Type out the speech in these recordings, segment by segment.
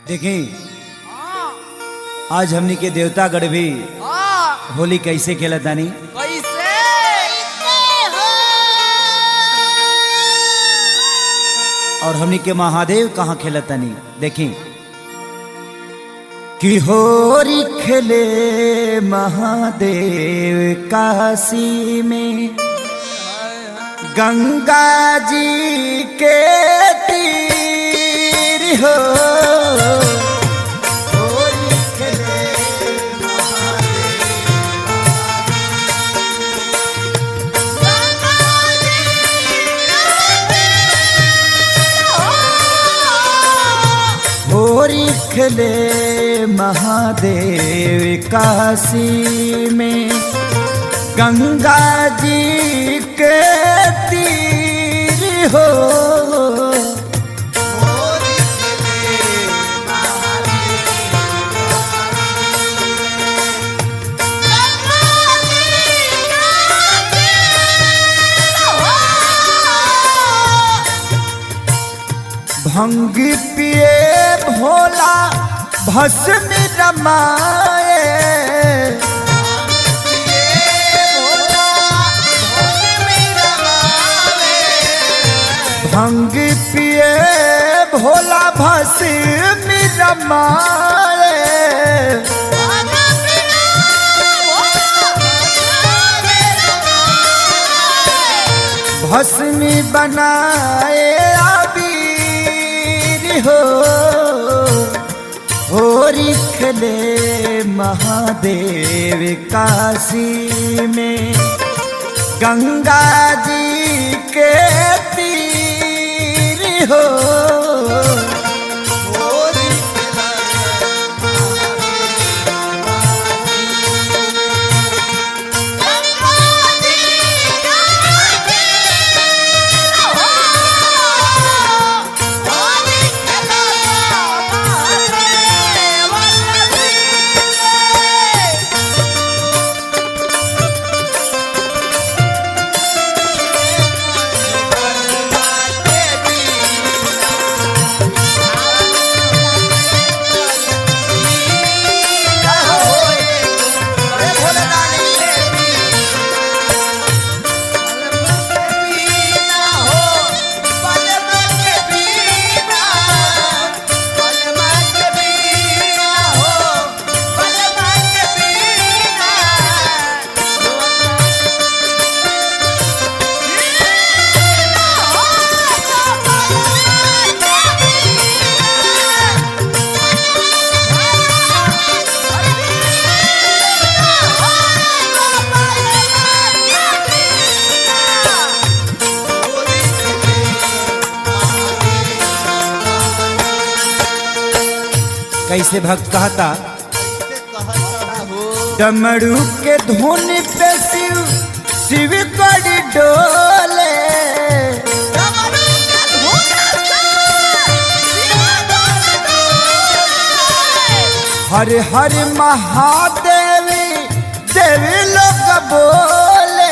देखी आज हमनी के देवतागढ़ भी हाँ, होली कैसे खेलत तानी कैसे और हमनी के महादेव कहाँ खेलत तानी देखी कि होरी खेले महादेव काशी में गंगा जी के तीर हो होरी खेले होरी खेले महादेव काशी में गंगा जी के तीर हो भंग पिए भोला भस्म रमाए भंग पिए भोला भस्म रमाए भस्मी बनाए आबीर हो होरी खेले महादेव काशी में गंगा जी के तीर हो होरी कैसे भक्त कहता डमरू के धुन पे शिव शिव कड़ी डोले हर हर महादेवी देवी लोग बोले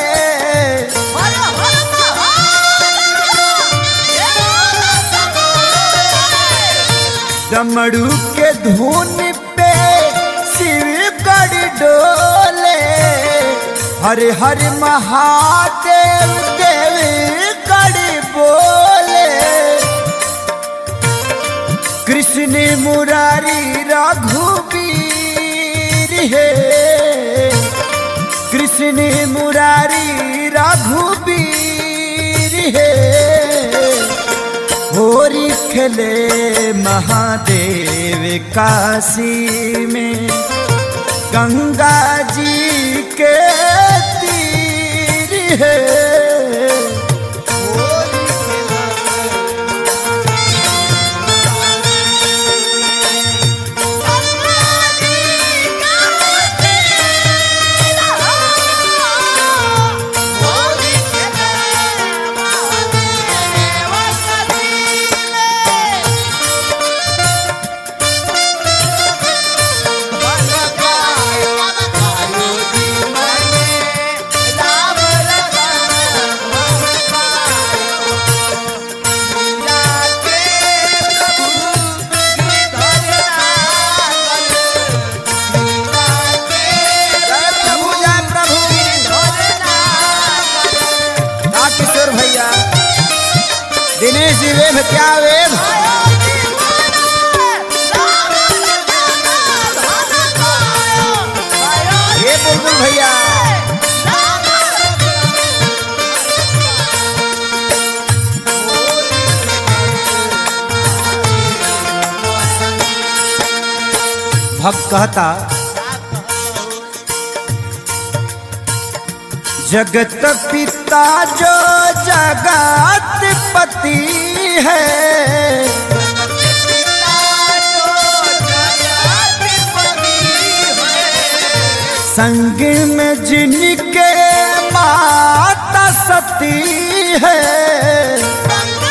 डमरू के धुन पे शिव कड़ी डोले हर हर महादेव देवी कड़ी बोले कृष्ण मुरारी रघुबीर है कृष्ण मुरारी रघुबीर है होरी खेले महादेव काशी में गंगा जी के तीर है राम भक्त कहता जगत पिता जो जगत पति है संग में जिनके माता सती है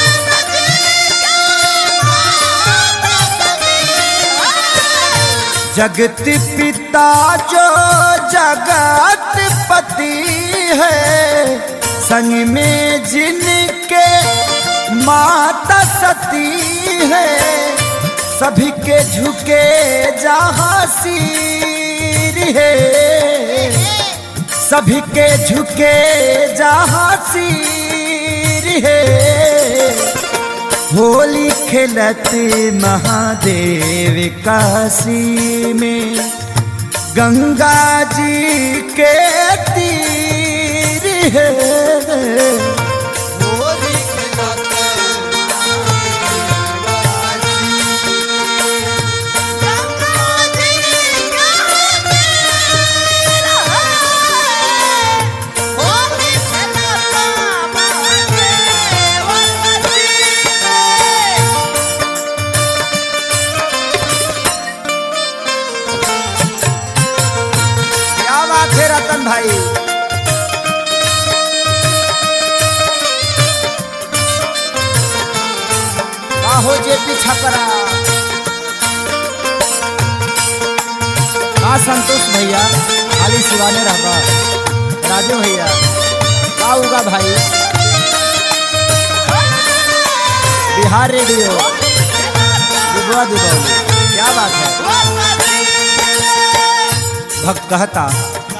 जगत पिता जो जगत पति है संग में जिनके माता सती है सभी के झुके जहाँ सिर है सभी के झुके जहाँ सिर है होली खेलत महादेव काशी में गंगा जी के तीर है क्या बात है रतन भाई बाहो जे पीछा पड़ा का संतोष भैया खाली सिवाने रहबा राजू भैया का उगा भाई बिहार रेडियो दुबवा दुबौली क्या बात है भक्त कहता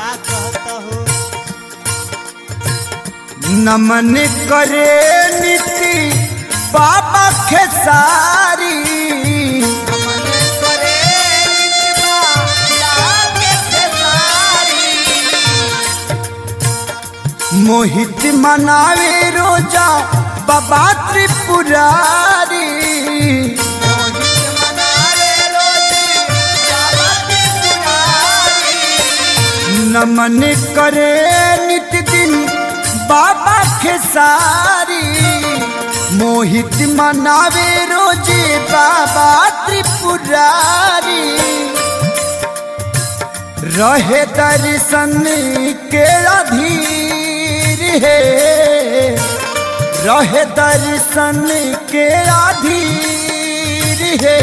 नमन करे नीति बाबा खेसारी मोहित मनावे रोजा बाबा त्रिपुरारी नमन करे नित दिन बाबा खेसारी मोहित मनावे रोजे बाबा त्रिपुरारी रहे दर्शन के अधीर है रहे दर्शन के अधीर है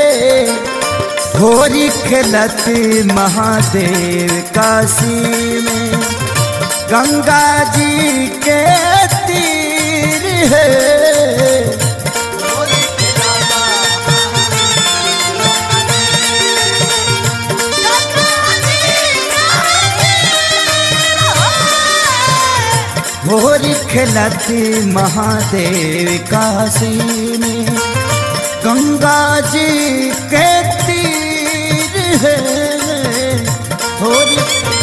होरी खेलत महादेव काशी में गंगा जी के तीर है होरी खेलत महादेव काशी में गंगा जी के तीर है होरी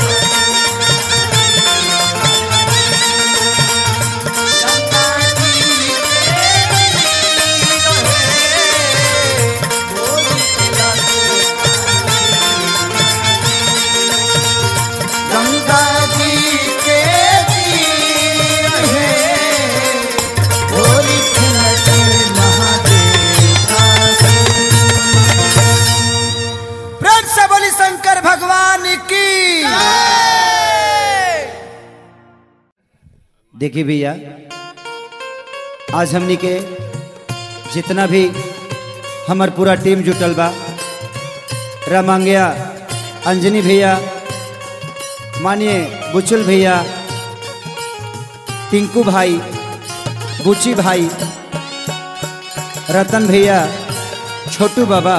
गंगा जी के तीर है होली खेलत महादेव काशी प्रेम से बोली शंकर भगवान की देखिए भैया आज हमनी के जितना भी हमार पूरा टीम जुटल बा रामांगिया अंजनी भैया मानिए बुचुल भैया टिंकू भाई बुची भाई रतन भैया छोटू बाबा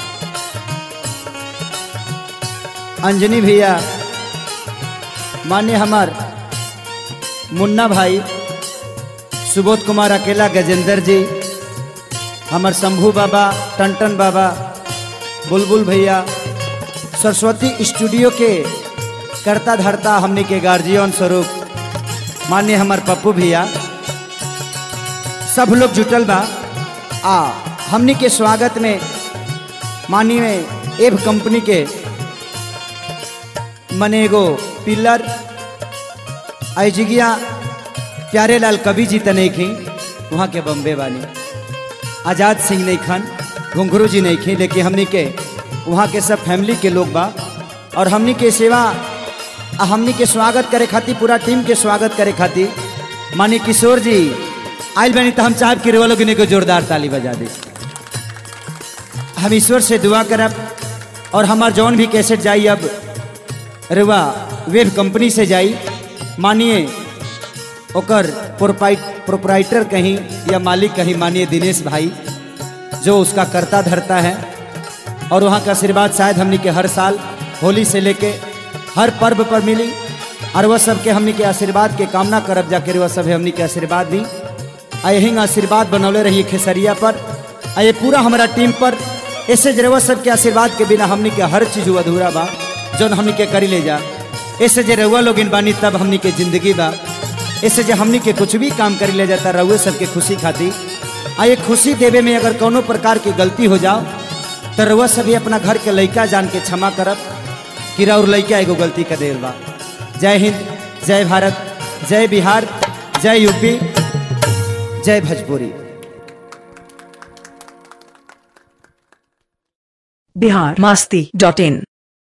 अंजनी भैया मान्य हमार मुन्ना भाई सुबोध कुमार अकेला गजेंद्र जी हमार शंभू बाबा टनटन बाबा बुलबुल भैया सरस्वती स्टूडियो के करता धरता हमने के गार्जियन स्वरूप मान्य हमार पप्पू भैया सब लोग जुटल बा आ हमनी के स्वागत में माननीय एव कंपनी के मने एगो पिलर अजिगिया प्यारे लाल कवि जी तने खी वहाँ के बम्बे वाली आज़ाद सिंह नहीं खान घुंघरू जी नहीं खी लेकिन हमनी के वहाँ के सब फैमिली के लोग बा और हमनी के सेवा आ हमनी के स्वागत करे खातिर पूरा टीम के स्वागत करे खातिर मानी किशोर जी आयल बनी तो हम चाहब कि रेवा लोग को जोरदार ताली बजा दी हम ईश्वर से दुआ करब और हमार जौन भी कैसेट जाई अब रेवा वेब कंपनी से जाई मानिए ओकर प्रोपराइटर कहीं या मालिक कहीं मानिए दिनेश भाई जो उसका करता धरता है और वहाँ का आशीर्वाद शायद हमनी के हर साल होली से लेके हर पर्व पर मिली और वह सबके हमनी के आशीर्वाद के कामना करब जाकर वह सब हमनी के आशीर्वाद दी आ यही आशीर्वाद बनौले रहिए खेसरिया पर आ ये पूरा हमारा टीम पर ऐसे जरवा सब के आशीर्वाद के बिना हमनी के हर चीज अधूरा बा जौन हमनी के करी ले जा ऐसे जे रउआ लोग बानी तब हमनी के जिंदगी बा ऐसे जे हमनी के कुछ भी काम करी ले जाता रउए सबके खुशी खाती आ ये खुशी देवे में अगर कोनो प्रकार की गलती हो जाओ तो रउआ सभी अपना घर के लड़का जान के क्षमा करब कि और लड़का एगो गलती कर देल बा जय हिंद जय भारत जय बिहार जय यूपी जय भोजपुरी बिहार मस्ती डॉट इन